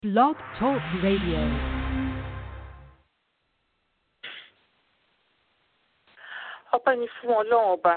Blog Talk Radio. ọpẹ́ ni fún ọlọ́run ọba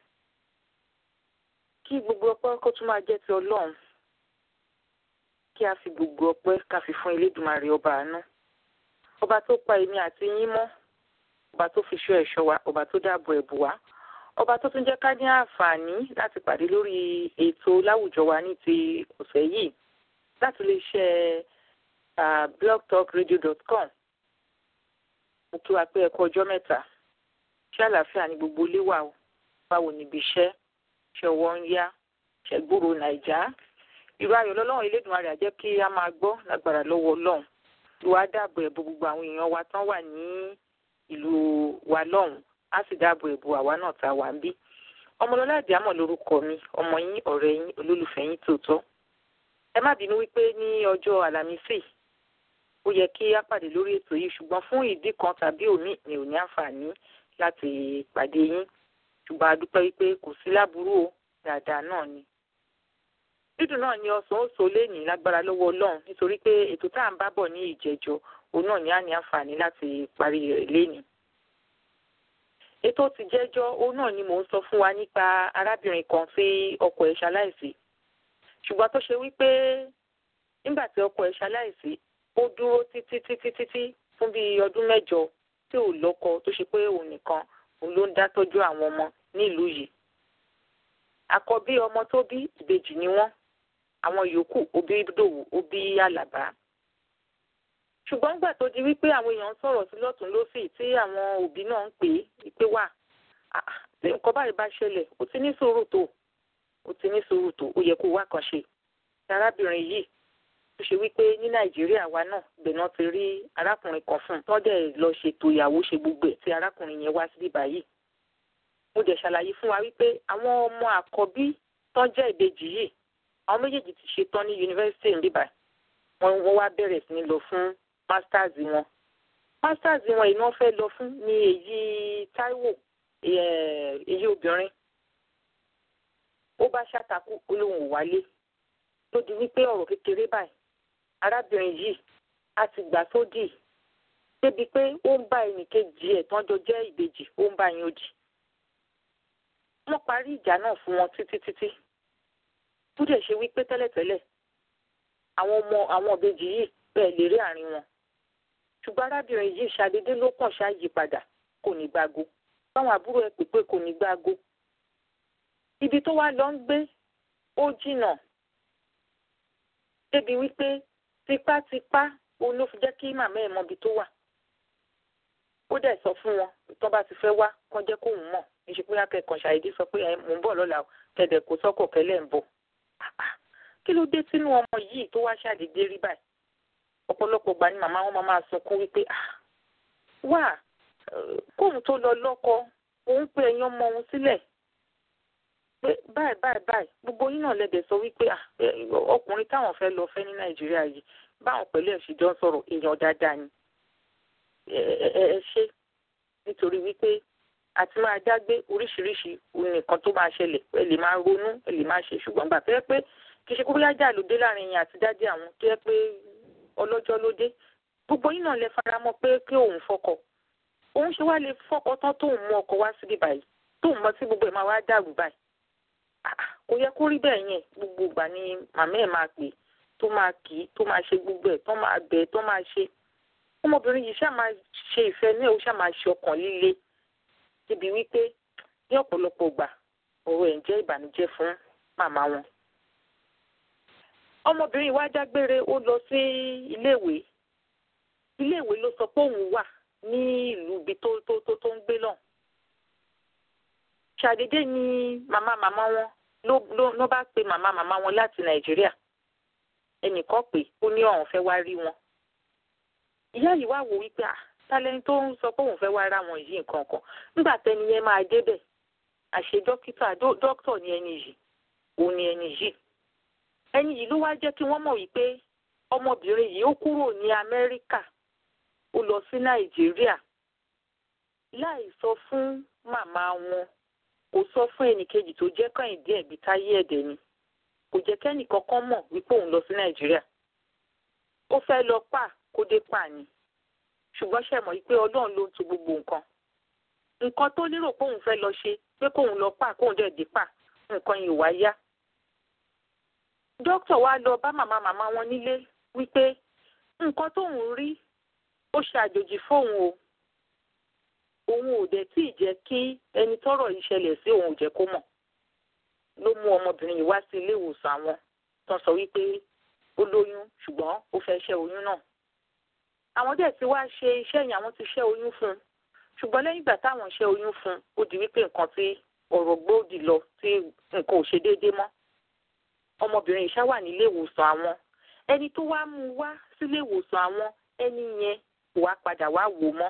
kí gbogbo ọpẹ́ kó tún máa jẹ́ ti ọlọ́run kí a fi gbogbo ọpẹ́ ká fi fún elédùmarè ọba àánú ọba tó pa èmi àti yín mọ́ ọba tó fi ṣọ́ ẹ̀ṣọ́ wa ọba tó dáàbò ẹ̀bù wa ọba tó tún jẹ́ ká ní àǹfààní láti pàdé lórí ètò láwùjọ wa ní ti ọ̀sẹ̀ yìí láti lè ṣe blogtalkradio.com mo kí wa pé ẹ kú ọjọ́ mẹ́ta ṣé àlàáfíà ní gbogbo ilé wà o báwo níbi iṣẹ́ ṣe ọwọ́ ń yá ṣe gbúrò nàìjà irú ayọ̀ lọ́lọ́run elédùnmarè á jẹ́ kí a máa gbọ́ lágbára lọ́wọ́ ọlọ́run ìwà dáàbò ẹ̀bù gbogbo àwọn èèyàn wa tán wà ní ìlú wa lọ́hùn á sì dáàbò ẹ̀bù àwa náà tá a wà ń bí ọmọlọ́lá àdìámọ̀ lórúkọ mi ọmọ yín ọ̀rẹ́ yín olólùfẹ́ yín tòótọ́ ẹ má bínú wípé ní ọjọ́ àlàmísì ó yẹ kí á pàdé lórí ètò yìí ṣùgbọ́n fún ìdí kan tàbí òmíì mi ò ní àǹfààní láti pàdé yín ṣùgbọ́n a dúpẹ́ wípé kò sí láburú o dáadáa náà ni. dídùn náà ni ọsàn ó so léènì lágbára lọ́wọ́ ọlọ́run nítorí pé ètò tá à ń bá bọ̀ ní ìjẹ́jọ́ òun náà ní á ní àǹfààní láti parí rẹ̀ léènì. ètò ti jẹ́jọ́ òun náà ni mò ń sọ fún wa nípa arábìnrin kan tí ọkọ ẹ̀ ṣaláìsí ṣùgbọ́n tó ṣe wípé nígbà tí ọkọ ẹ̀ ṣaláìsí ó dúró títí títí títí fún bíi ọdún mẹ́jọ tí ò lọ́kọ tó ṣe pé òun nìkan òun ló ń dá tọ́jú àwọn ọmọ nílùú yìí. àkọ́bí ọmọ tó bí ìbejì ni wọ́n àwọn yòókù òbí dòwú òbí àlàbá. ṣùgbọ́n nígbà tó di wípé àwọn èèyàn ń sọ̀rọ̀ sí lọ́tún lọ́sì tí àwọn òbí náà ń pè é wípé wà nǹkan báyìí bá ṣẹlẹ̀ ó ti ní sùúrù tó ó ti ní sùúrù tó ó yẹ kó wá kan ṣe. arábìnrin yìí tó ṣe wípé ní nàìjíríà wa náà gbẹ̀nà ti rí arákùnrin kan fún un tó dẹ̀ lọ ṣètò ìyàwó ṣe gbogbo ẹ̀ tí arákùnrin yẹn wá síbí báyìí. mo dẹ̀ ṣàlàyé fún wa wípé àwọn ọmọ àkọ́bí tán jẹ́ ìbejì yìí àwọn méjèèjì ti ṣe tán ní yunifásitì níbà wọn wọ́n wá bẹ̀rẹ̀ sí ní lọ fún masters wọn. masters wọn iná fẹ́ lọ fún ní èyí Táíwò èyí obìnrin. ó bá ṣàtàkù olóhùn wálé tó di wípé ọ̀rọ̀ kékeré báyìí arábìnrin yìí a ti gbà sódì débi pé ó ń bá ẹnìkejì ẹ̀ tán jọ jẹ́ ìbejì ó ń bá yín òdì. wọ́n parí ìjà náà fún wọn títí títí tó dẹ̀ ṣe wípé tẹ́lẹ̀tẹ́lẹ̀ àwọn ọmọ àwọn ìbejì yìí bẹ́ẹ̀ lè rí àárín wọn. ṣùgbọ́n arábìnrin yìí ṣàdédé ló kàn ṣáàyè padà kò ní gbágo báwọn àbúrò ẹ̀ pè pé kò ní gbágo. ibi tó wá lọ ń gbé ó jìnnà débi wípé tipátipá òun ló fi jẹ́ kí màmá ẹ̀ mọbi tó wà. ó dẹ̀ sọ fún wọn tó bá ti fẹ́ wá kán jẹ́ kóun mọ̀ níṣẹ́ pé akẹ́kọ̀ọ́ ṣàìdí sọ pé mò ń bọ̀ lọ́la kẹ̀dẹ̀ kó sọ́kọ̀ kẹ́lẹ́ ń bọ̀. kí ló dé tínú ọmọ yìí tó wá ṣàdédé rí báyìí ọ̀pọ̀lọpọ̀ gbà ni màmá wọn máa sunkún wípé wà kóun tó lọ lọ́kọ òun pé ẹ̀yin ọmọ òun sílẹ̀ pé báyìí báyìí báyìí gbogbo yín náà lẹ́dẹ̀ sọ wípé ọkùnrin táwọn fẹ́ lọ fẹ́ ní nàìjíríà yìí báwọn pẹ̀lú ẹ̀sìn jọ ń sọ̀rọ̀ èèyàn dáadáa ni ẹ ṣe nítorí wípé àti máa dágbé oríṣiríṣi nǹkan tó máa ṣẹlẹ̀ ẹ lè máa ronú ẹ lè máa ṣe ṣùgbọ́n gbà tó yẹ pé kì í ṣe kó bóyá jà ló dé láàrin yẹn àti dádì àwọn tó yẹ pé ọlọ́jọ́ ló dé gbogbo yín náà lè fara mọ́ pé kí òun fọkọ òun ṣe wá lè fọkọ tán tóun mú ọkọ wá síbí báyìí tóun mọ sí gbogbo ẹ̀ máa wá dàrú báyìí kò yẹ kó rí bẹ́ẹ̀ yẹn gbogbo ìgbà ni màmá ẹ̀ máa pè tó máa kì í tó máa ṣe gbogbo ẹ̀ tó máa bẹ̀ tó máa ṣe ọmọbìnrin yìí ṣáà máa ṣe ìfẹ́ ní ẹ̀ ó ṣáà máa ṣe ọkàn líle débi wípé ní ọ̀pọ̀lọpọ̀ ìgbà ọ̀rọ̀ ẹ̀ ń jẹ́ ìbànújẹ́ fún màmá wọn. ọmọbìnrin wa dágbére ó lọ sí iléèwé iléèwé ló sọ pé òun wà ní ìlú ibi tó tó tó ń gbé náà ṣàdédé ni màmá màmá wọn ló ló ló bá pe màmá màmá wọn láti nàìjíríà ẹnìkan pé ó ní ọ̀hún fẹ́ wá rí wọn. ìyá yìí wá wò wípé à tálẹ́ni tó ń sọ pé òun fẹ́ wá ra wọn yìí nǹkan kan nígbà tẹ́ni yẹn máa débẹ̀ àṣẹ dókítà dókítà ni ẹni yìí òun ni ẹni yìí. ẹni yìí ló wá jẹ́ kí wọ́n mọ̀ wípé ọmọbìnrin yìí ó kúrò ní amẹ́ríkà ó lọ sí nàìjíríà láì sọ fún màmá wọn kò sọ fún ẹnìkejì tó jẹ́ kàìndé ẹ̀bí táyé ẹ̀dẹ̀ ni kò jẹ́ kẹ́nì kankan mọ̀ wípé òun lọ sí nàìjíríà ó fẹ́ lọ pa kó dé pa ni ṣùgbọ́n ṣe mọ̀ pé ọlọ́run ló ń tu gbogbo nǹkan nǹkan tó lérò pé òun fẹ́ lọ ṣe pé kóun lọ pa kóun dẹ̀ dé pa nǹkan yìí wá yá dókítà wa lọ bá màmá màmá wọn nílé wípé nǹkan tóun rí ó ṣe àjòjì fóun o òun ò dẹ̀ tí ì jẹ́ kí ẹni tọ́rọ̀ yìí ṣẹlẹ̀ sí òun ò jẹ́ kó mọ̀ ló mú ọmọbìnrin yìí wá sí ilé ìwòsàn àwọn tó ń sọ wípé ó lóyún ṣùgbọ́n ó fẹ́ ṣẹ́ oyún náà àwọn dẹ̀ ti wá ṣe iṣẹ́ yẹn àwọn ti ṣẹ́ oyún fún un ṣùgbọ́n lẹ́yìn ìgbà táwọn ṣẹ́ oyún fún un ó di wípé nǹkan tí ọ̀rọ̀ gbòdì lọ tí nǹkan ò ṣe déédéé mọ́ ọmọbìnrin yìí ṣá wà nílé ìwòsàn àwọn ẹni tó wá mú un wá sílé ìwòsàn àwọn ẹni yẹn kò wá padà wá wò mọ́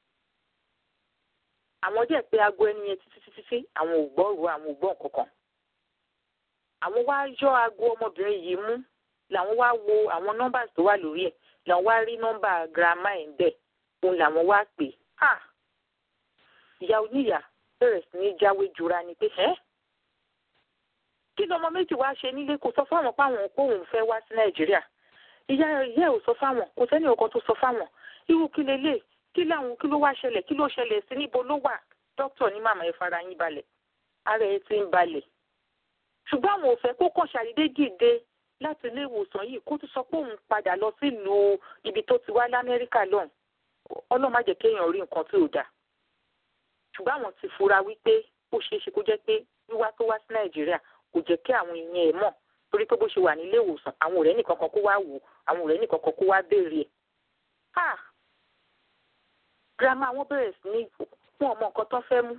àwọn dẹ̀ pé aago ẹni yẹn títí títí tí àwọn ò gbọ́ ro àwọn ò gbọ́ nǹkan kan àwọn wá yọ aago ọmọbìnrin yìí mú làwọn wá wo àwọn nọ́mbà tó wà lórí ẹ̀ làwọn wá rí nọ́mbà girama ẹ̀ ń bẹ̀ òun làwọn wá pè á ìyá oníyà bẹ̀rẹ̀ sí ní jáwé jura ni pé ẹ́ kí ni ọmọ méjì wá ṣe nílé kò sọ fáwọn páwọn kóun fẹ́ wá sí nàìjíríà ìyá ìyá ẹ̀ ò sọ fáwọn kò sẹ́ni ọkọ tó sọ fáwọn irú kí lélẹ̀ kí láwọn kí ló wá ṣẹlẹ̀ kí ló ṣẹlẹ̀ sí níbo ló wà dókítà ní màmá ẹ fara yín balẹ̀ ara ẹ ti ń balẹ̀ ṣùgbọ́n àwọn ò fẹ́ kó kàn ṣàdédé dìde láti ilé ìwòsàn yìí kó tún sọ pé òun padà lọ sílùú ibi tó ti wá lamẹ́ríkà lọ́hùn ọlọ́run má jẹ́ kéèyàn rí nǹkan tí ò dáa ṣùgbọ́n àwọn ti fura wípé ó ṣeé ṣe kó jẹ́ pé wíwá tó wá sí nàìjíríà kò jẹ́ kí àwọn èèyàn ẹ̀ mọ̀ torí pé bó ṣe wà nílé ìwòsàn àwọn ọ̀rẹ́ nìkan kan kó wá wò àwọn ọ̀rẹ́ nìkan kan kó wá béèrè ẹ̀ girama wọn bẹ̀rẹ̀ sí ní fún ọmọ nǹkan tó fẹ́ mú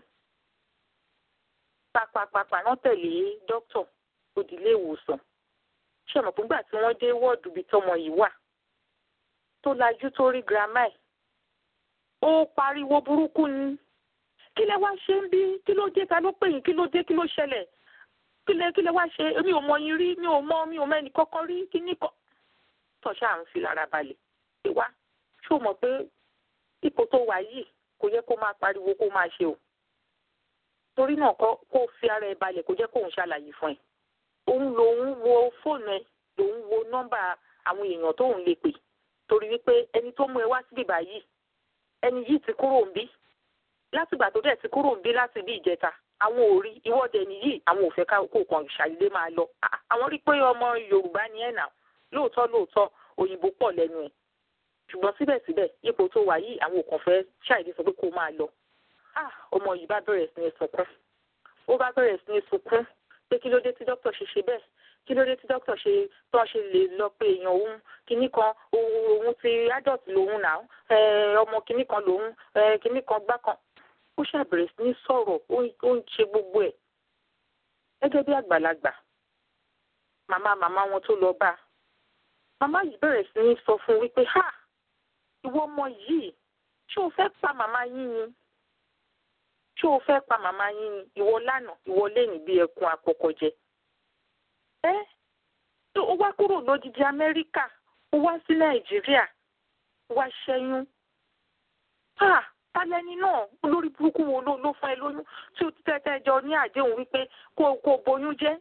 pàpàpàpà náà tẹ̀lé dókítà òdìlé ìwòsàn ṣe mọ̀ fúngbà tí wọ́n dé wọ́ọ̀dù ibi tọmọ yìí wà tó lajú tó rí girama ẹ̀ ó pariwo burúkú ni kí lẹ wá ṣe ń bí kí ló dé ta ló pè yín kí ló dé kí ló ṣẹlẹ̀ kí lẹ kí lẹ wá ṣe mi ò mọ yín rí mi ò mọ mi ò mẹ́ni kọ́kọ́ rí kí ní kọ́ tọ́ṣà à ń fi lára balẹ̀ pé wá ṣó mọ̀ pé ipò tó wà yìí kò yẹ kó máa pariwo kó máa ṣe o torí náà kó fi ara ẹ balẹ̀ kó jẹ́ kóun ṣàlàyé fún ẹ òun lòun wo fóònù ẹ lòun wo nọ́mbà àwọn èèyàn tóun lè pè torí wípé ẹni tó mú ẹ wá síbí báyìí ẹni yìí ti kúrò ń bí látìgbà tó dẹ̀ ti kúrò ń bí láti bí ìjẹta àwọn ò rí ìwọ́de nìyí àwọn ò fẹ́ ká kó kàn ṣàdédé máa lọ àwọn rí pé ọmọ Yorùbá ni ẹ̀ nà lóòótọ́ lóòótọ́ òyìnbó pọ̀ lẹ́nu ẹ̀ ṣùgbọ́n síbẹ̀síbẹ̀ ipò tó wà yìí àwọn òkàn fẹ́ ṣàìdí sọ pé kó máa lọ. ọmọ yìí bá bẹ̀rẹ̀ sí ní sunkún ó bá bẹ̀rẹ̀ sí ní sunkún pé kí ló dé tí dókítà ṣe ṣe bẹ́ẹ̀ kí ló dé tí dókítà ṣe tó ṣe lè lọ pé èèyàn òun kinní kan òun ti adult lòun nà ọmọ kinní kan lòun kinní kan gbá kan ó ṣàbẹ̀rẹ̀ sí ní sọ̀rọ̀ ó ń ṣe gbogbo ẹ̀ gẹ́gẹ́ bí àgbàlagbà màmá màmá wọn tó lọ bá màmá yìí bẹ̀rẹ̀ sí ní sọ fún wípé ha ìwọ ọmọ yìí ṣé o fẹ́ pa màmá yín ni ṣé o fẹ́ pa màmá yín ni ìwọ lánàá ìwọ lẹ́yìn bí ẹkùn àpọ̀kọ̀jẹ. ẹ ó wá kúrò lódìdí amẹ́ríkà ó wá sí nàìjíríà ó wá ṣẹ́yún. tálẹ́ni náà olórí burúkú wo ló ló fún ẹ lóyún tí o ti tẹ́tẹ́ jọ ní àdéhùn wípé kó kó boyún jẹ́.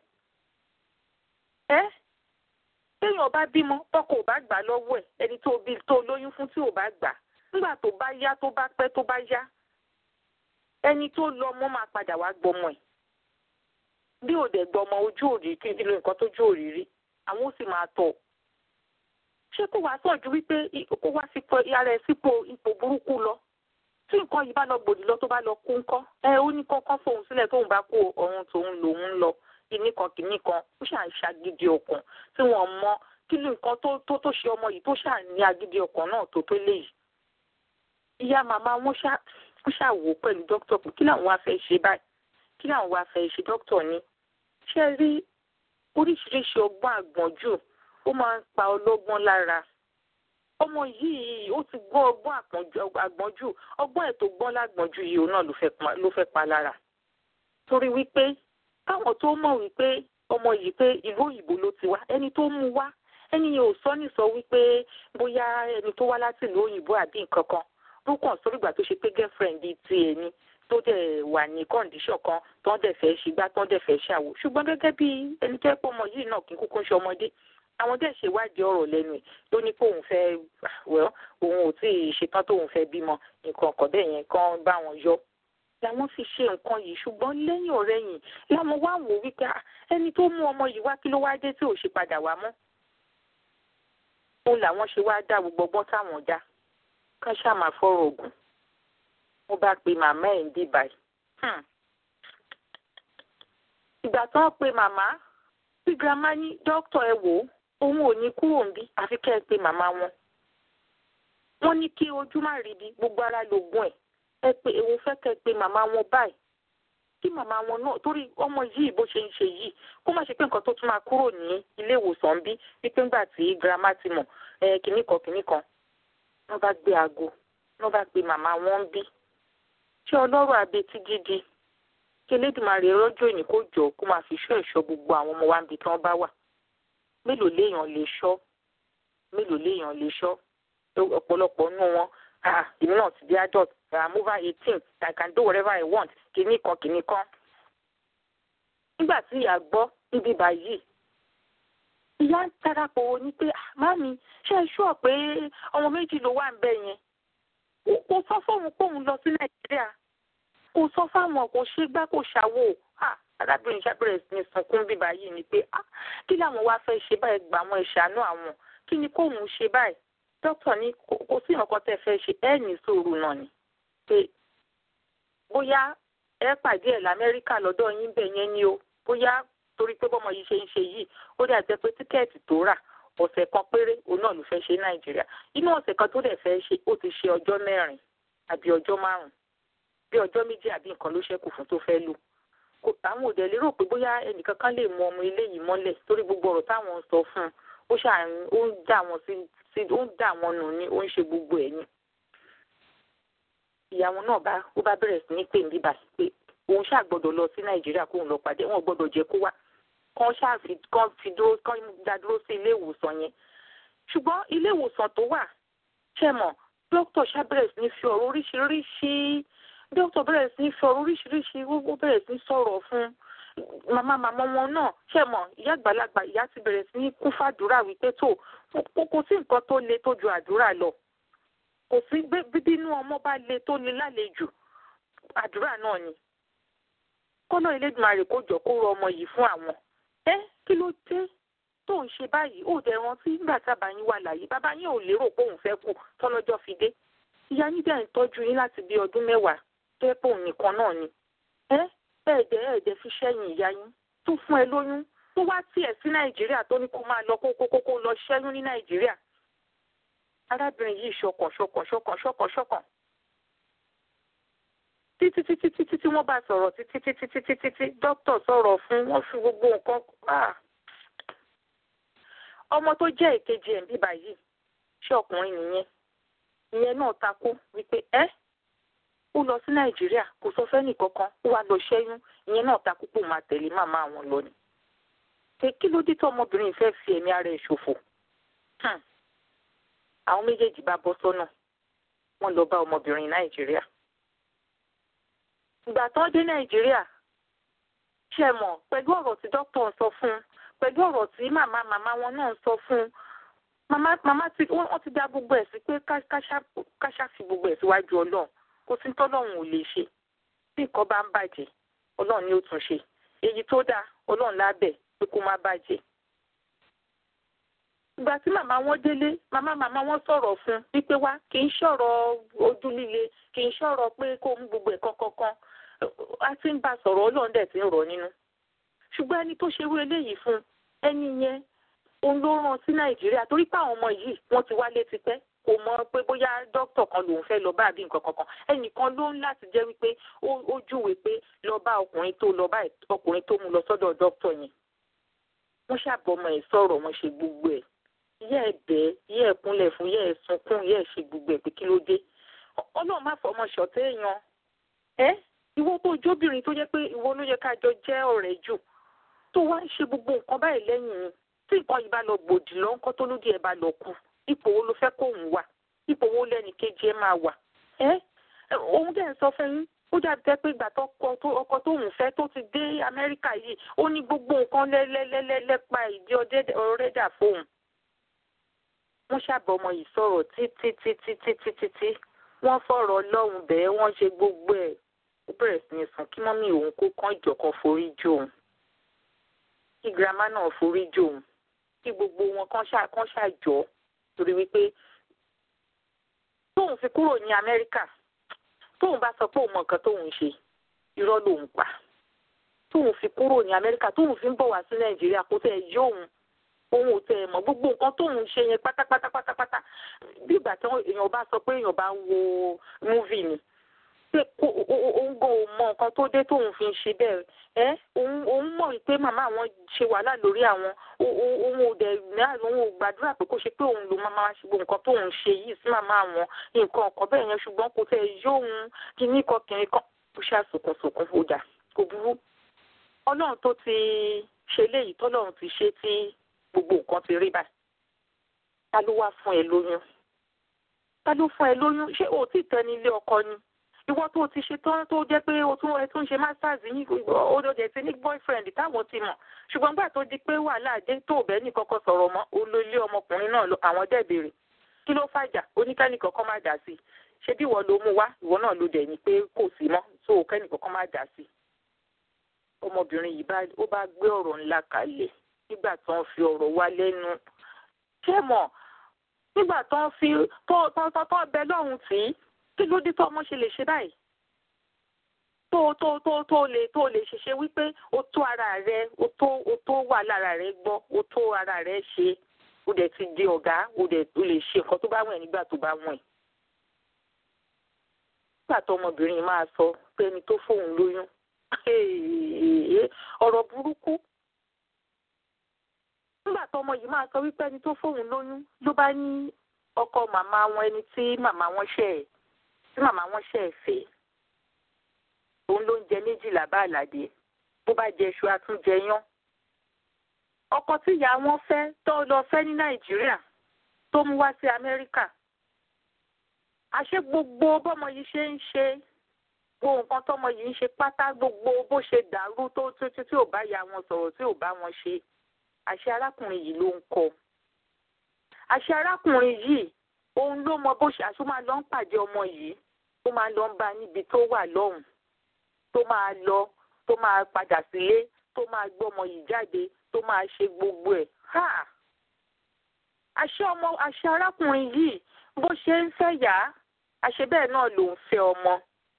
ẹ téèyàn bá bímọ tọkọ ò bá gbà lọ́wọ́ ẹ̀ ẹni tó bí tó lóyún fún tí ò bá gbà nígbà tó bá yá tó bá pẹ́ tó bá yá ẹni tó lọ ọmọ máa padà wá gbọmọ ẹ̀ bí ò dẹ̀ gbọmọ ojú òrì kí n lo nǹkan tójú òrì rí àwọn ó sì máa tọ̀ ṣé kó wàá sàn ju wípé kó wá sípò ara ẹ̀ sípò ipò burúkú lọ tí nǹkan yìí bá lọ gbòdì lọ tó bá lọ kú ńkọ́ ẹ ó ní kọ́kọ́ fóun sílẹ̀ tóun bá kó ọ̀run tòun lòun ń lọ kìíní kan kìíní kan ó ṣà ń ṣàgídí ọkàn tí wọ́n mọ kí ni nǹkan tó tó tó ṣe ọmọ yìí tó ṣà ní agídí ọkàn náà tó tó léyìí. ìyá màmá wọn ṣà wọ́n ṣà wò pẹ̀lú dókítà pé kí làwọn wá fẹ́ ṣe báyìí kí làwọn wá fẹ́ ṣe dókítà ní. ṣé rí oríṣiríṣi ọgbọ́n àgbọ̀njù ó máa ń pa ọlọ́gbọ́n lára. ọmọ yìí ó ti gbọ́ ọgbọ́n àgbọ̀njù ọgbọ́n ẹ̀ tó gbọ́n lágbọ̀njù yìí òun náà ló fẹ́ pa lára. torí wípé káwọn tó mọ̀ wípé ọmọ yìí pé ìlú òyìnbó ló ti wá ẹni tó mú wá ẹni yẹn ò sọ ní sọ wípé bóyá ẹni tó wá láti ìlú òyìnbó àbí nǹkan kan ló kàn sórí ìgbà tó ṣe pé girlfriend bíi tiẹ̀ ni tó dẹ̀ wà ní condition kan tó dẹ̀ fẹ́ ṣe gbá tó dẹ̀ fẹ́ ṣàwò ṣùgbọ́n gẹ́gẹ́ bí ẹni tó ẹ̀ pọ̀ ọmọ yìí náà kì í kúkú ṣe ọmọdé àwọn dẹ̀ ṣèwádìí ọ̀rọ̀ lẹ́nu ẹ̀ ló ní kóun fẹ́ wẹ́ òun ò tí ì ṣetán tóun fẹ́ bímọ nǹkan ọ̀kọ̀ bẹ́ẹ̀ yẹn kán bá wọn yọ làwọn fi ṣe nǹkan yìí ṣùgbọ́n lẹ́yìn ọ̀rẹ́yìn làwọn wá wò wípé ẹni tó mú ọmọ yìí wá kí ló wá dé tí ò ṣe padà wá mọ́ òun làwọn ṣe wá dá gbogbo ọgbọ́n táwọn dá kán ṣáà máa fọ́rọ̀ ògùn mo bá pe màmá ẹ̀ ń dì báyìí ìgbà tó ń pe màmá tí girama ní dókítà ẹ wò ó òun ò ní kúrò ń bí àfi kẹ́ ẹ pe màmá wọn wọ́n ní kí ojú má rí bí gbogbo ara lògùn ẹ̀ ẹ pé òun fẹ́ kẹ́ ẹ pe màmá wọn báyìí kí màmá wọn náà torí ọmọ yìí bó ṣe ń ṣe yìí kó má ṣe pé nǹkan tó tún máa kúrò ní ilé ìwòsàn bí wípé ńgbà tí girama ti mọ̀ ẹ kìnnì kan kìnnì kan wọ́n bá gbé aago wọ́n bá pe màmá wọn ń bí ṣé ọlọ́rọ̀ abetí gidi kí elédùnmarè rọ́jò ìní kó jọ kó máa fi ṣọ́ ẹ̀ṣọ́ gbogbo àwọn ọmọ wa níbi tí wọ́n bá wà mélòó léèyàn lè ṣọ́ mélòó léèyàn lè ṣọ́ ọ̀pọ̀lọpọ̀ nínú wọn ah èmi náà ti di adult i'm over eighteen i can do whatever i want kìíní kan kìíní kan. nígbà tí ìyá gbọ́ níbi báyìí ìyá ń tarapọ̀ ní pé mami ṣé ẹ ṣọ́ pé ọmọ méjì ló wà ń bẹ̀ yẹn kò sọ fóun póun lọ sí nàìjíríà kò sọ fáwọn kò ṣe gbá kò ṣàwò arábìnrin ṣàbẹ̀rẹ̀ sí ní sunkún bí báyìí ni pé kí làwọn wá fẹ́ ṣe báyìí gbà àwọn ìṣàánú àwọn kí ni kóun ṣe báyìí dókítà ní kò sí nǹkan tẹ́ fẹ́ ṣe ẹ ní sùúrù náà ni pé bóyá ẹ pàdé ẹ̀ lamẹ́ríkà lọ́dọ̀ yín bẹ̀ yẹn ni o bóyá torí pé bọ́mọ yìí ṣe ń ṣe yìí ó dà jẹ́ pé tíkẹ́ẹ̀tì tó rà ọ̀sẹ̀ kan péré òun náà ló fẹ́ ṣe nàìjíríà inú ọ̀sẹ̀ kan tó dẹ̀ fẹ́ ṣe ó ti ṣe ọjọ́ mẹ́rin àbí ọjọ́ márùn-ún bí ọjọ́ méjì àbí nǹkan ló ṣẹ́kù fún tó fẹ́ lò àwọn òdẹ lérò pé bóyá ẹnìkan kan lè mú ọmọ ilé yìí mọ́lẹ̀ torí gbogbo ọ̀rọ̀ táwọn ń sọ fún un ó ṣàrùn ó ń dà wọn sí sí ó ń dà wọn nù ní ó ń ṣe gbogbo ẹ̀ ní. ìyàwó náà bá ó bá bẹ̀rẹ̀ sí ní pè ní bíbá pé òun ṣáà gbọ́dọ̀ lọ sí nàìjíríà kóun lọ pàdé wọn gbọ́dọ̀ jẹ́ kó wá kán ṣáà fi kán fi dúró kán dá dúró sí ilé ìwòsàn yẹn ṣùgbọ́n ilé ìwòsàn tó wà ṣe mọ̀ dókítà ṣá bẹ̀rẹ̀ sí ní fi ọ̀rọ̀ oríṣiríṣi dókítà bẹ̀rẹ̀ sí ní fi ọ̀rọ̀ oríṣiríṣi ó bẹ̀rẹ̀ sí ní sọ̀rọ̀ fún màmá màmá wọn náà ṣe mọ̀ ìyá àgbàlagbà ìyá ti bẹ̀rẹ̀ sí ní kún fàdúrà wípé tó kò sí nǹkan tó le tó ju àdúrà lọ kò sí bíbínú ọmọ bá le tó le lálejò àdúrà náà ni kọ́nà Elédùmarè kó jọ kó rọ ọmọ yìí fún àwọn ẹ kí ló dé tó ń ṣe báyìí ó dẹ̀ rántí nígbà tí bàbá yín wà láyé bàbá yín ò lérò pé òun fẹ́ kú tọ́lọ́jọ́ fi dé ìyá yín dẹ̀ ń tọ́jú yín láti bí ọdún mẹ́wàá tó yẹ pé òun nìkan náà ni ẹ ẹ̀ẹ́dẹ̀ ẹ̀ẹ́dẹ̀ fi ṣẹ́yìn ìyá yín tó fún ẹ lóyún tó wá tiẹ̀ sí nàìjíríà tó ní kó máa lọ kó kó kó lọ ṣẹ́yún ní nàìjíríà arábìnrin yìí ṣọkàn ṣọkàn ṣọkàn ṣọkàn ṣọkàn títí títí títí tí wọ́n bá sọ̀rọ̀ títí títí títí títí dókítà sọ̀rọ̀ fún wọ́n fi gbogbo nǹkan ọmọ tó jẹ́ ìkejì ẹ̀ ń bíbá yìí ṣé ọkùnrin nìyẹn ìyẹn náà takú wípé ẹ́ ó lọ sí nàìjíríà kò sọ fẹ́ nìkankan ó wá lọ ṣẹ́yún ìyẹn náà takú pò máa tẹ̀lé màmá àwọn lọ ni pé kí ló dé tó ọmọbìnrin fẹ́ fi ẹ̀mí ara ẹ̀ ṣòfò àwọn méjèèjì bá bọ́ sọ́nà wọ́n lọ bá ọmọbìnrin nàìjíríà ìgbà tó dé nàìjíríà ṣe mọ̀ pẹ̀lú ọ̀rọ̀ tí dókítà ń sọ fún un pẹ̀lú ọ̀rọ̀ tí màmá màmá wọn náà ń sọ fún un màmá màmá tí wọ́n ti dá gbogbo ẹ̀ sí pé káṣá fi gbogbo ẹ̀ síwájú ọlọ́run kò sí tọ́lọ́run ò lè ṣe bí nǹkan bá ń bàjẹ́ ọlọ́run ni ó tún ṣe èyí tó dáa ọlọ́run lábẹ́ pé kó má bàjẹ́. ìgbà tí màmá wọn délé màmá màmá wọn sọ̀rọ̀ fún wípé wá kì í ṣọ̀rọ̀ ojú líle kì í ṣọ̀rọ̀ pé kó mú gbogbo ẹ̀ kankan a ti ń bá sọ̀rọ̀ ọlọ́run dẹ̀ ti ń rọ̀ nínú ṣùgbọ́n ẹni tó ṣerú eléyìí fún ẹni yẹn òun ló rán sí nàìjíríà torí pé àwọn ọmọ yìí wọ́n ti wálé tipẹ́ kò mọ̀ pé bóyá dókítà kan lòun fẹ́ lọ bá àbí nǹkan kankan ẹnìkan ló ń láti jẹ́ wípé ó júwe pé lọ bá ọkùnrin tó lọ bá ọkùnrin tó mú lọ sọ́dọ̀ dókítà yẹn wọ́n ṣàbọ̀mọ̀ ẹ̀ sọ̀rọ̀ wọ́n ṣe gbogbo ẹ̀ yẹ́ ẹ̀ bẹ́ẹ̀ yẹ́ ẹ̀ kúnlẹ̀ fún yẹ́ ẹ̀ sunkún yẹ́ ẹ̀ ṣe gbogbo ẹ̀ pé kí ló dé ọlọ́run má fọmọ ṣọ̀tẹ́ èèyàn ẹ́ ìwọ tó jóbìnrin tó jẹ́ pé ìwọ ló yẹ ká jọ jẹ́ ọ̀rẹ́ jù tó wá ń ṣe gbogbo nǹkan báyìí lẹ́yìn tí nǹkan yìí bá lọ gbòdì lọ ńkọ́ tó lódì ẹ̀ bá lọ kú ipò wo ló fẹ́ kóun wà ipò wo lẹ́nì kejì ẹ̀ máa wà ẹ́ òun dẹ̀ ń sọ fún yín ó dàbí tẹ́ pé ìgbà ọkọ tóun fẹ́ tó ti dé amẹ́ríkà yìí ó ní gbogbo nǹkan lẹ́lẹ́lẹ́lẹ́pa ìdí ọ̀rẹ́dà fóun wọ́n ṣàbọ̀ ọmọ yìí sọ̀rọ̀ títí títí títí títí wọ́n fọ̀rọ̀ ọlọ́run bẹ́ẹ̀ wọ́n ṣe gbogbo ẹ̀ ó bẹ̀rẹ̀ sí ní sùn kí mọ́mí òun kó kán ìjọ̀kan forí jò òun kí girama náà forí jò òun kí gbogbo wọn kán ṣàjọ torí wípé tóun fi kúrò ní amẹ́ríkà tóun bá sọ pé òun mọ nǹkan tóun ṣe irọ́ lòun pa tóun fi kúrò ní amẹ́ríkà tóun fi ń bọ̀ wá sí nàìjíríà kó tẹ̀ yí òun òun ò tẹ̀ mọ̀ gbogbo nǹkan tóun ṣe yẹn pátápátá pátápátá bí ìgbà tí èèyàn bá sọ pé èèyàn bá ń wo múvì ni pé òun gan ò mọ nǹkan tó dé tóun fi ń ṣe bẹ́ẹ̀ ẹ́ òun mọ̀ wípé màmá àwọn ṣe wàhálà lórí àwọn òun ò dẹ̀ òun ò gbàdúrà pé kó ṣe pé òun ló máa máa ṣe gbogbo nǹkan tóun ṣe yìí sí màmá àwọn nǹkan ọ̀kan bẹ́ẹ̀ yẹn ṣùgbọ́n kò tẹ̀ yóò kíní kan kìnní kan kó ṣàṣùkùnsùkùn fòjà kò burú ọlọ́run tó ti ṣe léyìí tọ́lọ́run ti ṣe tí gbogbo nǹkan ti rí báyìí ta ló wá fún ẹ lóyún ta ló fún ẹ lóyún ṣé o ti tẹ ní ilé ọkọ ni ìwọ tó ti ṣe tán tó jẹ́ pé o tún ẹ tún ṣe masters yín o dẹ̀ ti ní boyfriend táwọn ti mọ̀ ṣùgbọ́n gbà tó di pé wàhálà dé tó bẹ́ẹ̀ ní kọ́kọ́ sọ̀rọ̀ mọ́ olólé ọmọkùnrin náà àwọn dẹ̀ béèrè kí ló fàjà oníkẹ́ni kọ́kọ́ má dà sí ṣé bí ìwọ ló mú wá ìwọ náà ló dẹ̀ ní pé kò sí mọ́ tó kẹ́ni kọ́kọ́ má dà sí ọmọbìnrin yìí ó bá gbé ọ̀rọ̀ ńlá kalẹ̀ nígbà tó ń fi ọ̀rọ̀ wá lẹ́nu ṣé mọ̀ nígbà tó ń fi tó tó tó tó bẹ lọ́hùn tí kí ló dé tó ọmọ ṣe lè ṣe báyìí tó tó tó tó lè tó lè ṣiṣẹ́ wípé o tó ara rẹ o tó o tó wà lára rẹ gbọ́ o tó ara rẹ ṣe o dẹ̀ ti di ọ̀gá o dẹ̀ o lè ṣe nǹkan tó bá wọ̀n ẹ́ nígbà tó bá wọ̀n ẹ́ nígbà tó ọmọbìnrin máa sọ pé ẹni tó fóun lóyún ọ̀rọ̀ burúkú nígbà tó ọmọ yìí máa sọ wípé ẹni tó fóun lóyún ló bá ní ọkọ màmá wọn ẹni tí màmá wọn ṣe ẹ tí màmá wọn ṣe ẹ fẹ́ òun ló ń jẹ méjìlá bá àlàdé bó bá jẹ iṣu àtúnjẹ yán ọkọ tí ìyá wọn fẹ́ tó lọ fẹ́ ní nàìjíríà tó mú wá sí amẹ́ríkà àṣé gbogbo bọ́mọ yìí ṣe ń ṣe gbogbo nǹkan tọ́mọ yìí ń ṣe pátá gbogbo bó ṣe dàrú tó tí tí ò bá ya wọn sọ̀rọ̀ tí ò bá wọn ṣe àṣé arákùnrin yìí ló ń kọ àṣé arákùnrin yìí òun ló mọ bó ṣe àṣọ máa lọ ń pàdé ọmọ yìí tó máa lọ ń bá níbi tó wà lọ́hùn tó máa lọ tó máa padà sílé tó máa gbé ọmọ yìí jáde tó máa ṣe gbogbo ẹ̀ ha àṣé ọmọ àṣé arákùnrin yìí bó ṣe ń fẹ́ yá àṣé bẹ́ẹ̀ náà ló ń fẹ́ ọmọ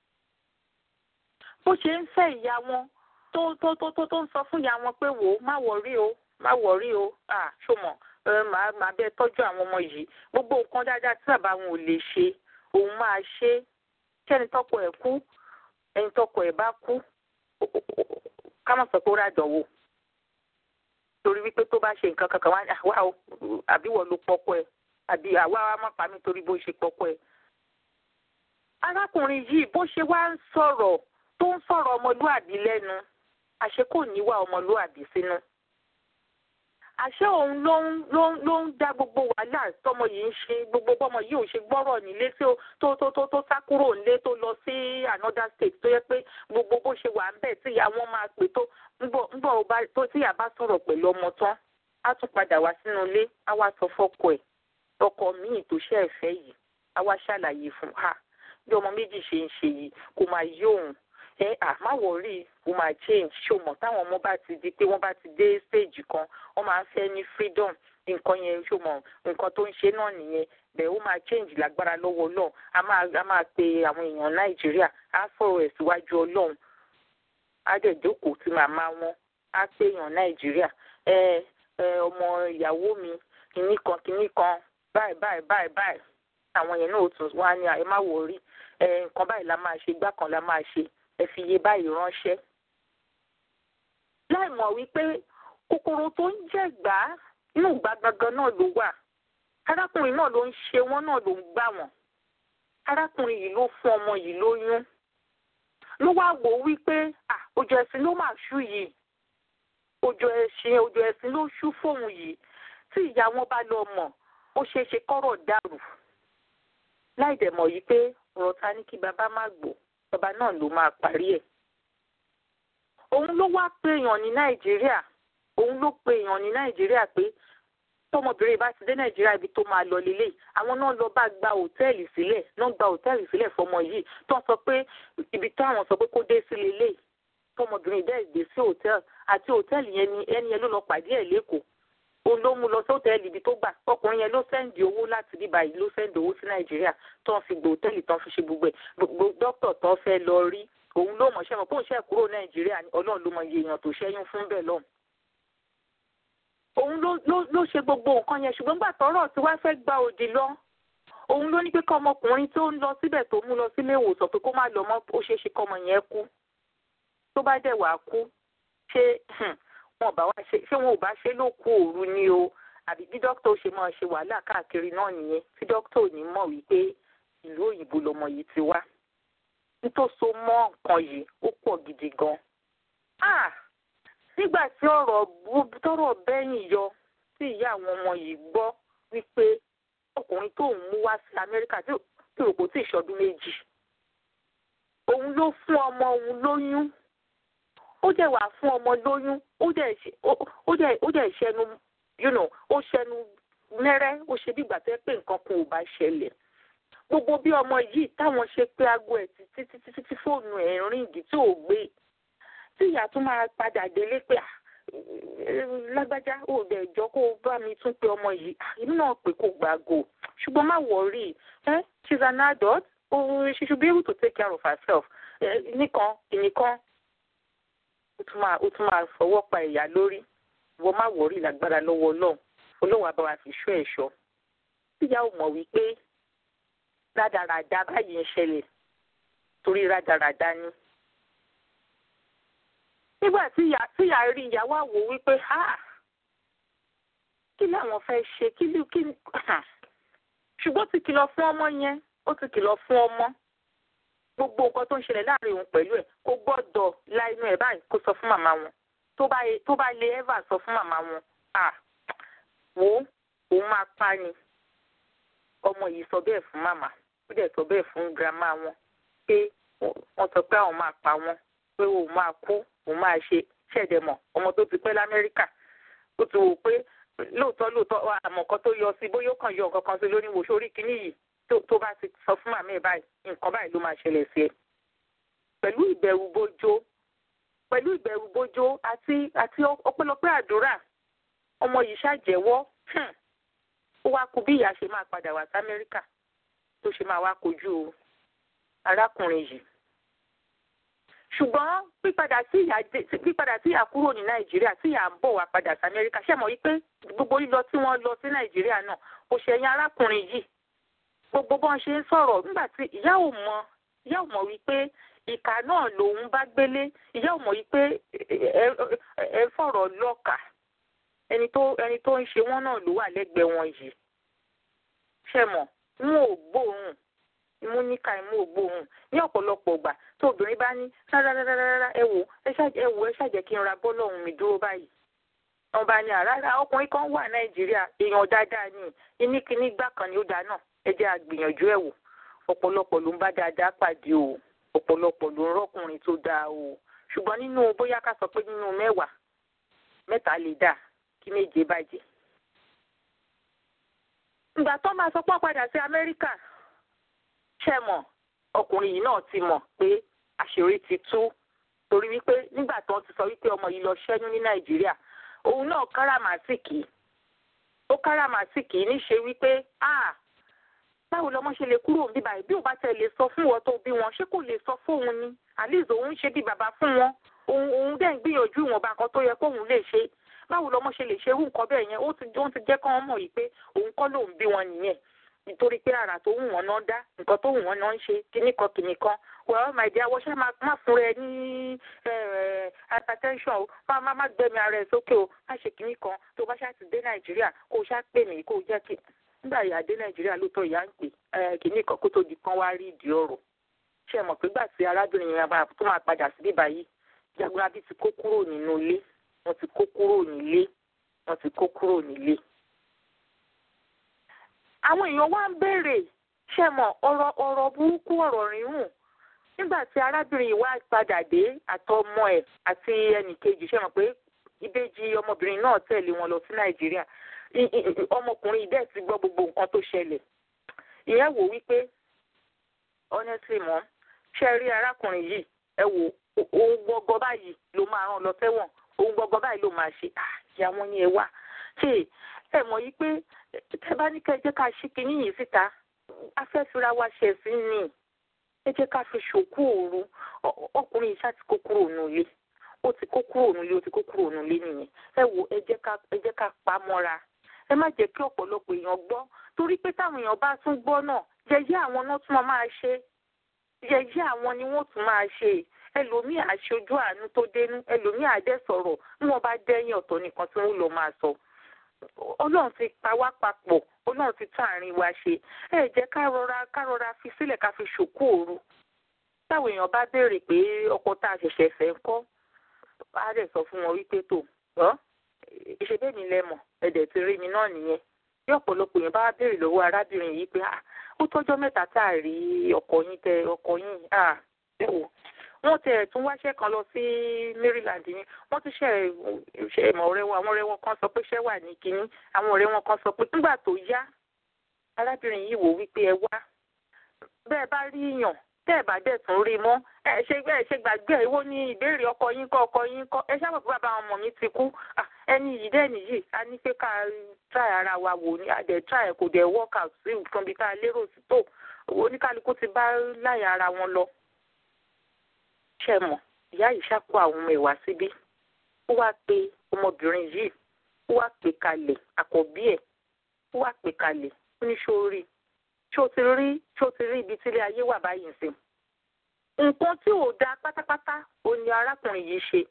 bó ṣe ń fẹ́ ìyá wọn tó tó tó tó tó ń sọ fún ìyá wọn pé wò ó má wọrí o má wọrí o à ṣòmọ màá màá bẹ tọ́jú àwọn ọmọ yìí gbogbo nǹkan dáadáa tí bàbá wọn ò lè ṣe òun máa ṣe kẹ́ni tọ́kọ ẹ̀ kú ẹni tọ́kọ ẹ̀ bá kú ká má sọ pé ó ràdánwò torí wípé tó bá ṣe nǹkan kankan wá wá o àbí wọ́n ló pọ́kọ ẹ̀ àbí àwa wa má pa mí torí bó ṣe pọ́kọ ẹ̀. arákùnrin yìí bó ṣe wá ń sọ̀rọ̀ tó ń sọ̀rọ̀ ọmọlúàbí lẹ́nu àṣé kò níwà ọmọlúàbí sínú àṣé òun ló ń ló ń ló ń dá gbogbo wàhálà tọmọ yìí ń ṣe gbogbo bọmọ yìí ò ṣe gbọ́rọ̀ nílé tí ó tó tó tó tó sá kúrò nílé tó lọ sí another state tó yẹ pé gbogbo bó ṣe wà ń bẹ̀ tí ìyá wọn máa pè tó ńbọ̀ ńbọ̀ ọba tó tí ìyá bá sọ̀rọ̀ pẹ̀lú ọmọ tán á tún padà wá sínú ilé á wá sọ fọ́kọ ẹ̀ ọkọ míì tó ṣe ẹ̀fẹ́ yìí á wá ṣàlàyé fún ha bí ọmọ méjì ṣe ń ṣe yìí kò máa yí òun ẹ à má wọrí o máa change ṣó mọ̀ táwọn ọmọ bá ti di pé wọ́n bá ti dé stage kan wọ́n máa ń fẹ́ ní freedom nǹkan yẹn ṣó mọ̀ nǹkan tó ń ṣe náà nìyẹn bẹ́ẹ̀ ó máa change lágbára lọ́wọ́ ọlọ́run a máa a máa pe àwọn èèyàn nàìjíríà á sọ̀rọ̀ ẹ̀ síwájú ọlọ́run á dẹ̀ jókòó tí màmá wọn á pé èèyàn nàìjíríà ẹ ẹ ọmọ ìyàwó mi kìnnì kan kìnnì kan báyìí báyìí báyìí báyìí àwọn yẹn náà ó tún wá ní ẹ má wọrí ẹ nǹkan báyìí la máa ṣe gbá kan la máa ṣe ẹ fi iye báyìí ránṣẹ́. láì mọ̀ wípé kòkòrò tó ń jẹ̀gbá inú ìgbà gangan náà ló wà arákùnrin náà ló ń ṣe wọ́n náà ló ń gbà wọ́n arákùnrin yìí ló fún ọmọ yìí lóyún ló wá wò ó wípé òjò ẹ̀sìn ló máa ṣú yìí òjò ẹ̀sìn òjò ẹ̀sìn ló ṣú fóun yìí tí ìyá wọn bá lọ mọ̀ ó ṣeé ṣe kọ́rọ̀ dàrú láì dẹ̀ mọ̀ yìí pé ọ̀rọ̀ ta ní kí bàbá má gbọ́ bàbá náà ló máa parí ẹ̀ òun ló wá pé èèyàn ní nàìjíríà òun ló pe èèyàn ní nàìjíríà pé tọmọbìnrin bá ti dé nàìjíríà ibi tó máa lọ lélẹ̀ àwọn náà lọ bá gba òtẹ́ẹ̀lì sílẹ̀ náà gba òtẹ́ẹ̀lì sílẹ̀ fọmọ yìí tó ń sọ pé ibi táwọn sọ pé kó dé sí lélẹ̀ tọmọbìnrin dẹ́ dé sí òtẹ́ẹ̀lì àti òtẹ́ẹ̀lì yẹn ni ẹni yẹn ló lọ pàdé ẹ̀ lẹ́kọ̀ọ́ òun ló mú lọ sí òtẹ́ẹ̀lì ibi tó gbà ọkùnrin yẹn ló sẹ́ǹdì owó láti bíbá yìí ló sẹ́ǹdì owó sí nàìjíríà tó ń fi gbò òtẹ́ẹ̀lì tó ń fi ṣe gbogbo ẹ̀ gbogbo dókítà tó fẹ́ lọ rí òun ló mọ̀ ṣẹ́mọ̀ kóun ṣẹ́ kúrò nàìjíríà ọlọ́run ló mọ iye èèyàn tó ṣẹ́yún fún bẹ́ẹ̀ lọ́hùn òun ló ló ló ṣe gbogbo nǹkan yẹn ṣùgbọ́n gbà tọ́rọ̀ tí wàá fẹ́ gba òdì lọ òun ló ní pé kọ́ ọmọkùnrin tó ń lọ síbẹ̀ tó mú lọ sílé ìwòsàn pé kó má lọ mọ́ ó ṣeé ṣe kọ́ ọmọ yẹn kú tó bá dẹ̀ wàá kú ṣé wọn bá wá ṣe ṣé wọn ò bá ṣe ló kú òru ni o àbí bí dókítà ó ṣe máa ṣe wàhálà káàkiri náà nìyẹn tí dókítà ò ní mọ̀ wípé ìlú òyìnbó lọmọ yìí ti wá nítòsó mọ́ nǹkan yìí ó pọ̀ gidi gan. nígbà tí ọ̀rọ̀ tọ́rọ̀ bẹ́yìn yọ tí ìyá àwọn ọmọ yìí gbọ́ wípé ọkùnrin tó ń mú wá sí Amẹ́ríkà tí rò kò tí ì ṣọdún méjì òun ló fún ọmọ òun lóyún ó dẹ̀ wà fún ọmọ lóyún ó dẹ̀ ṣẹnu you know ó ṣẹnu mẹ́rẹ́ ó ṣe bí ìgbà tó yẹ pé nǹkan kan ò bá ṣẹlẹ̀ gbogbo bí ọmọ yìí táwọn ṣe pé aago ẹ̀ títí títí títí fóònù ẹ̀ ríǹgì tí ò gbé tí ìyá tún máa padà délé pé lágbájá ò dẹ̀ jọ kó o bá mi tún pé ọmọ yìí inú náà pé kó gbàgò ṣùgbọ́n má wọ̀rí ẹ she's an adult oh, she should be able to take care of herself nìkan ìnìkan ó tún máa ó tún máa fọwọ́ pa ìyá lórí ìwọ má wọ̀rí lágbára lọ́wọ́ ọlọ́run olóhùn àbáwá fi ṣọ́ ẹ̀ṣọ́ tíyà ò mọ̀ wípé rádaràda báyìí ń ṣẹlẹ̀ torí rádaràda ni. nígbà tí ìyá rí ìyàwó àwò wípé ha kí làwọn fẹ́ ṣe kí ló kí ṣùgbọ́n ó ti kìlọ̀ fún ọmọ yẹn ó ti kìlọ̀ fún ọmọ gbogbo nǹkan tó ń ṣẹlẹ̀ láàrin òun pẹ̀lú ẹ̀ kó gbọ́dọ̀ la inú ẹ̀ báyìí kó sọ fún màmá wọn tó bá lè ẹ́fà sọ fún màmá wọn à wò ó òun máa pa ni ọmọ yìí sọ bẹ́ẹ̀ fún màmá ó dẹ̀ sọ bẹ́ẹ̀ fún girama wọn pé wọ́n sọ pé àwọn máa pa wọn pé òun máa kú òun máa ṣe ṣẹ̀dẹ̀mọ̀ ọmọ tó ti pẹ́ lamẹ́ríkà ó ti wò pé lóòótọ́ lóòótọ́ àmọ́ kan tó yọ sí bóyá ó kàn yọ nǹkan kan sí lórí wò sórí kínní yìí tó bá ti sọ fún màmá ẹ̀ báyìí nǹkan báyìí ló máa ṣẹlẹ̀ sí ẹ. pẹ̀lú ìbẹ̀rù bójó pẹ̀lú ìbẹ̀rù bójó àti àti ọpẹ́lọpẹ́ àdúrà ọmọ yìí ṣàjẹ́wọ́ ó wá kú bí ìyá ṣe máa padà wá sí amẹ́ríkà tó ṣe máa wá kojú arákùnrin yìí ṣùgbọ́n pípadà tí ìyá pípadà tí ìyá kúrò ní nàìjíríà tí ìyá ń bọ̀ wá padà sí amẹ́ríkà ṣe mọ̀ wípé gbogbo lílọ tí wọ́n lọ sí nàìjíríà náà kò ṣẹ̀yìn arákùnrin yìí gbogbo bọ́n ṣe ń sọ̀rọ̀ nígbà tí ìyá ò mọ̀ ìyá ò mọ̀ wípé ìkà náà lòun bá gbélé ìyá ò mọ̀ wípé ẹ fọ̀rọ̀ lọ́kà ẹni tó ẹni tó ń ṣe wọ́n náà ló wà lẹ́gbẹ̀ẹ́ wọn yìí ṣe mọ̀ n ò gbóòórùn imú níka imú ò gbóòórùn ní ọ̀pọ̀lọpọ̀ ìgbà tó obìnrin bá ní rárárárá ẹ wò ẹ wò ẹ ṣàjẹ́ kí n ra bọ́ọ̀lù ọ̀hún mi dúró báyìí wọn bá ní àrárá ọkùnrin kan wà nàìjíríà èèyàn dáadáa ní iníkíní gbà kan ní ó dáa náà ẹ jẹ́ àgbìyànjú ẹ̀ wò ọ̀pọ̀lọpọ̀ ló ń bá dáadáa pàdé o ọ̀pọ̀lọpọ̀ ló ń rọ́kùnrin tó dáa o ṣùgbọ́n nínú bóyá ká sọ pé nínú mẹ́wàá mẹ́ta lè dà kí méje bàjẹ́. ìgbà tó máa sọ pé wọ́n padà sí amẹ́ríkà ṣe mọ̀ ọkùnrin yìí náà ti mọ̀ pé àṣírí ti tú torí wípé nígbà tó ti sọ wípé ọmọ yìí lọ ṣẹ́yún ní nàìjíríà òun náà káràmásìkì ó káràmásìkì níṣe wípé ah báwo lọmọ ṣe lè kúrò bí báyìí bí ò bá tẹ lè sọ fún wọn tó bí wọn ṣé kò lè sọ fóun ni àlíz òun ṣe bí bàbá fún wọn òun òun dẹ̀ ń gbìyànjú ìwọ̀nba nǹkan tó yẹ kóun lè ṣe báwo lọmọ ṣe lè ṣe irú nǹkan bẹ́ẹ̀ yẹn ó ti ó ti jẹ́ kí wọ́n mọ̀ yìí pé òun kọ́ lòun bí wọn nìyẹn nítorí pé àrà tó wù wọ́n náà dá nǹkan tó wù wọ́n náà ń ṣe kíní kan kìnì kan well my dear wọ́n ṣe má fún rẹ ní hypertension o má má má gbẹ̀mí ara ẹ̀ sókè o má ṣe kíní kan tó bá ṣáà ti dé nàìjíríà kó o ṣáà pè mí kó o jẹ́ kí nígbà ìyá dé nàìjíríà lóòótọ́ ìyá ń pè kíní kan kó tó di kan wá rí ìdí ọ̀rọ̀ ṣe mọ̀ pé gbà tí arábìnrin yẹn tó máa padà sí bíbá yìí jagunlabi ti kó kúrò nínú ilé wọ́n ti kó kúrò nílé wọ́n ti kó kúrò nílé. àwọn èèyàn wá ń béèrè ṣe mọ̀ ọ̀rọ̀ ọ̀rọ̀ burúkú ọ̀rọ̀ rírùn nígbà tí arábìnrin yìí wá padà dé àtọmọ ẹ̀ àti ẹnìkejì ṣe mọ̀ pé ìbejì ọmọbìnrin náà tẹ̀lé wọn lọ sí nàìjíríà ọmọkùnrin yìí dẹ̀ ti gbọ́ gbogbo nǹkan tó ṣẹlẹ̀ ìyẹn wò wípé honestly mọ́ ṣe rí arákùnrin yìí ẹ wò òun gbọgbọ báyìí ló máa rán lọ sẹ́wọ̀n òun gbọgbọ báyìí ló máa ṣe ìyá wọn ni ẹ wá ṣe ẹ mọ̀ yìí pé tẹ bá ní kẹ́ ẹ jẹ́ ká ṣí kinní yìí síta afẹ́fira wa ṣẹ̀ sí ni ẹ jẹ́ ká fi ṣòkú òru ọkùnrin yìí ṣáà ti kó kúrò nílé ó ti kó kúrò nílé ó ti kó kúrò nílé nìyẹn ẹ wò ẹ jẹ́ ká ẹ jẹ́ ká pa mọ́ra ẹ má jẹ́ kí ọ̀pọ̀lọpọ̀ èèyàn gbọ́ torí pé táwọn èèyàn bá tún gbọ́ náà yẹ̀yẹ́ àwọn náà tún máa ṣe yẹ̀yẹ́ àwọn ni wọ́n tún máa ṣe ẹlòmíì àṣojú àánú tó dénú ẹlòmíì àdẹ sọ̀rọ̀ bí wọ́n bá dẹ́yìn ọ̀tọ̀ nìkan tí wọ́n lọ máa sọ ọlọ́run ti pa wá papọ̀ ọlọ́run ti tún àárín wa ṣe ẹ jẹ́ ká rọra ká rọra fi sílẹ̀ ká fi ṣòkú òru táwọn èèyàn bá béèrè pé ọkọ tá a ṣẹ̀ṣẹ̀ fẹ́ ń kọ́ á dẹ̀ sọ fún wọn wípé tó ọ́ ìṣebí mi lẹ́mọ̀ ẹ̀dẹ̀ ti rí mi náà nìyẹn bí ọ̀pọ̀lọpọ̀ yẹn bá béèrè lọ́wọ́ arábìnrin yìí pé ó tọ́jọ́ mẹ́ta tá a rí ọkọ yín tẹ ọkọ yín ẹ wò wọ́n tẹ̀ tún wáṣẹ́ kan lọ sí Maryland ni wọ́n ti ṣe ṣe ìmọ̀ ọ̀rẹ́ wọn àwọn ọ̀rẹ́ wọn kan sọ pé ṣẹ́ wà ní kínní àwọn ọ̀rẹ́ wọn kan sọ pé nígbà tó yá arábìnrin yìí wò wípé ẹ wá bẹ́ẹ̀ bá rí yàn tẹ́ ẹ̀ bá dẹ̀ tún rí mọ́ ẹ ṣe ẹ ṣe gbàgbé ẹ wo ní ìbéèrè ọkọ yín kọ́ ọkọ yín kọ́ ẹ ṣáà mọ̀ pé bàbá ọmọ mi ti kú ẹni yìí dẹ́ nìyí a ní pé ká try ara wa wò ní adẹ̀ try kò dẹ̀ work out sí nǹkan bí ká lérò sí tó oníkálukú ti bá láyà ara wọn lọ ṣe mọ̀ ìyá yìí ṣàkó àwọn ọmọ ìwà síbí ó wá pe ọmọbìnrin yìí ó wá pè kalẹ̀ àkọ́bí ẹ̀ ó wá pè kalẹ̀ ó ní ṣó rí ṣó ti rí ṣó ti rí ibi tílé ayé wà báyìí sí. nǹkan tí ò dáa pátápátá ó ní arákùnrin yìí ṣe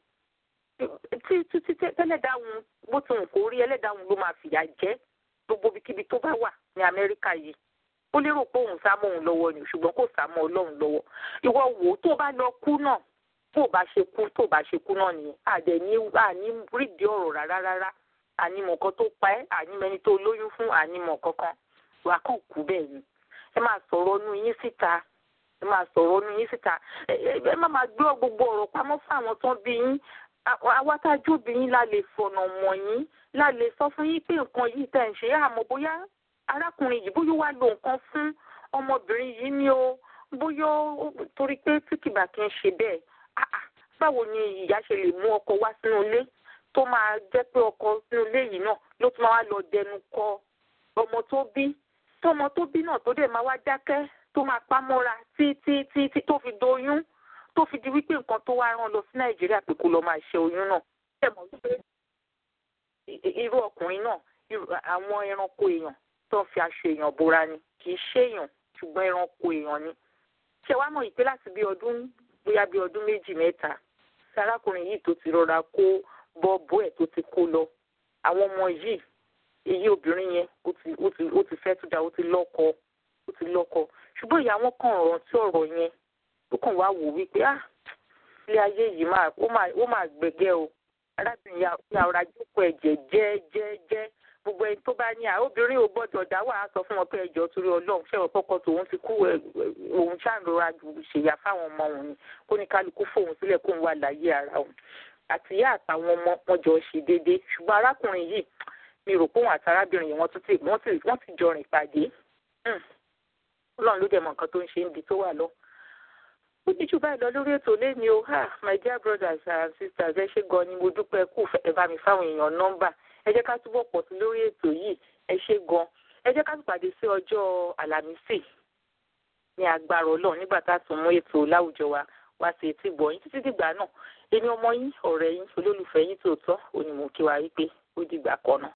tí tí tí tẹ́lẹ̀dáhùn bó ti hùn kó rí ẹlẹ́dáhùn ló máa fìyà jẹ gbogbo ibikíbi tó bá wà ní Amẹ́ríkà yìí ó lérò pé òun sá mọ́ òun lọ́wọ́ ni ṣùgbọ́n kò sá mọ́ ọlọ́run lọ́wọ́ ìwọ wò ó tó bá lọ kú náà tó bá ṣe kú tó bá ṣe kú náà nìyẹn àdẹ ní àní rídìí ọ̀rọ̀ rárá rárá ànímọ̀ kan tó pa ẹ́ ànímẹ́ni tó lóyún fún ànímọ̀ kankan wà á kàn kú bẹ́ẹ̀ ni ẹ máa sọ̀rọ̀ ọnú yín síta ẹ máa sọ̀rọ̀ ọnú yín síta ẹ má máa gbé gbogbo ọ̀rọ̀ pamọ́ fún àwọn tó ń bí yín àwa tá a jóbi yín la lè fọ̀nà mọ̀ yín la lè sọ fún yín pé nǹkan yìí tẹ̀ ń ṣe àmọ́ bóyá arákùnrin yìí bóyá wàá lo nǹkan fún ọmọbìnrin yìí ni o bóyá torí pé tí kìbà kì í ṣe bẹ́ẹ̀ báwo ni ìyá ṣe lè mú ọkọ wá sínú ilé tó máa jẹ́ pé ọkọ sínú ilé yìí náà ló tún máa wá lọ dẹnu kọ ọmọ tó bí tọmọ tó bí náà tó dẹ̀ máa wá dákẹ́ tó máa pamọ́ra tí tí tí tí tó fi doyún tó fi di wípé nǹkan tó wá rán lọ sí nàìjíríà pé kó lọ máa ṣe oyún náà ẹ mọ̀ wípé irú ọkùnrin náà àwọn ẹranko èèyàn tó ń fi aṣọ èèyàn bora ni kì í ṣèèyàn ṣùgbọ́n ẹranko èèyàn ni ṣé wàá mọ̀ ìpé láti bí ọdún bóyá bí ọdún méjì mẹ́ta tí arákùnrin yìí tó ti rọra kó bọ́ọ̀bù ẹ̀ tó ti kó lọ àwọn ọmọ yìí èyí obìnrin yẹn ó ti ó ti ó ti fẹ́ tó dáa ó ti lọ́kọ ó ti lọ́kọ ṣùgbọ́n ìyá wọn kàn rántí ọ̀rọ̀ yẹn ó kàn wá wò wípé ah ilé ayé yìí máa ó máa ó máa gbẹ̀gẹ́ o arábìnrin ya ọ̀rá jókòó ẹ̀jẹ̀ jẹ́ jẹ́ jẹ́ gbogbo ẹni tó bá ní à obìnrin ò gbọ́dọ̀ dá wàá sọ fún wọn pé ẹjọ́ torí Ọlọ́run ṣẹwọn kọkọ tòun ti kú òun ṣàǹrora ṣèyà fáwọn ọmọ òun ni kó ní kálukú fóun sílẹ̀ kóun wà láyé ara òun àtìyá àtàwọn ọmọ wọn jọ ṣe déédéé ṣùgbọ́n arákùnrin yìí mi rò pé òun àti arábìnrin yìí wọ́n tún ti wọ́n ti wọ́n ti jọ rìn pàdé Ọlọ́run ló dẹ̀ mọ̀ nǹkan tó ń ṣe níbi tó wà lọ. ó ní jù báyìí lọ lórí ètò lẹ́ni o ha my dear brothers and sisters ẹ ṣé gan ni mo dúpẹ́ kú ẹ bá mi fáwọn èèyàn nọ́mbà ẹ jẹ́ ká túbọ̀ pọ̀ sí lórí ètò yìí ẹ ṣé gan ẹ jẹ́ ká tún pàdé sí ọjọ́ àlàmísì ní agbára Ọlọ́run nígbà tá a tún mú ètò láwùjọ wa wá sí etí gbọ̀nyìn títí dìgbà náà èmi ọmọ yín ọ̀rẹ́ yín olólùfẹ́ yín tòótọ́ òní mò ń kí wa wípé ó dìgbà kan náà.